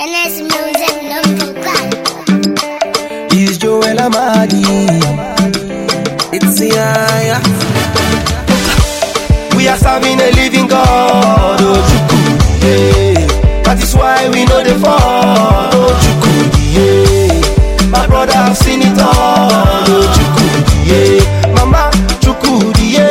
NS Music number one. It's Joel Amadi. It's Yaya. We are serving a living God, oh Chukwu, yeah. That is why we know the fall, oh Chukwu, yeah. My brother have seen it all, oh Chukwu, yeah. Mama Chukwu, yeah.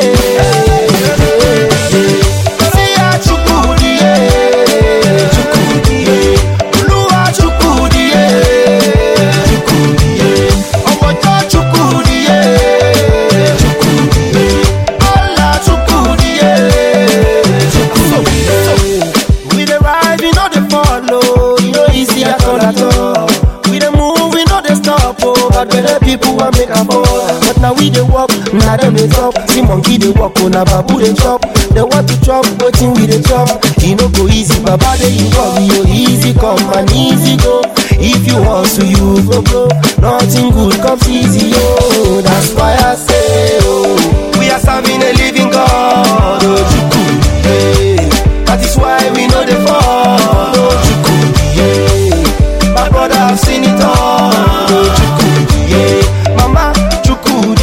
See ya, Chukwu, yeah. Chukwu, yeah. Oluwa Chukwu, yeah. Chukwu, yeah. Omojo Chukwu, yeah. Chukwu, yeah. Allah Chukwu, yeah. Chukwu, yeah. We dey rise, we no dey follow. E no easy at all at all. We dey move, we no dey stop. Oh, but belle people wan make am fall. But now we dey walk, na dem dey talk. See monkey dey walk, oh na babu dey chop. They want to chop, wetin we dey chop. E no go easy, baba dey involve you. Easy come and easy go. If you hustle, you go blow. Nothing good comes easy, oh. That's why I say, oh, we are serving a living God, oh Chukwu, yeah. That is why we know the fall, oh Chukwu, yeah. My brother have seen it all, oh Chukwu, yeah. Mama Chukwu,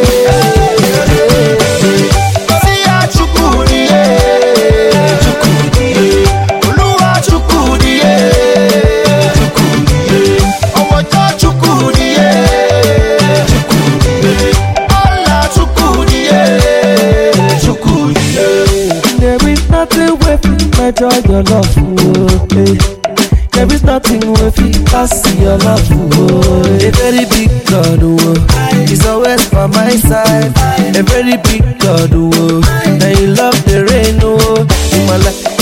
yeah. See ya Chukwu, yeah. Chukwu, yeah. Oluwa Chukwu, yeah. Chukwu, yeah. Omojo Chukwu, yeah. Chukwu, yeah. Allah Chukwu, yeah. Chukwu, yeah. There is nothing with it, measure your love, oh, hey. There is nothing with it, pass your love, oh. A very big God, oh. He's always by my side. A very big God, oh. Now you love the rain, oh. In my life,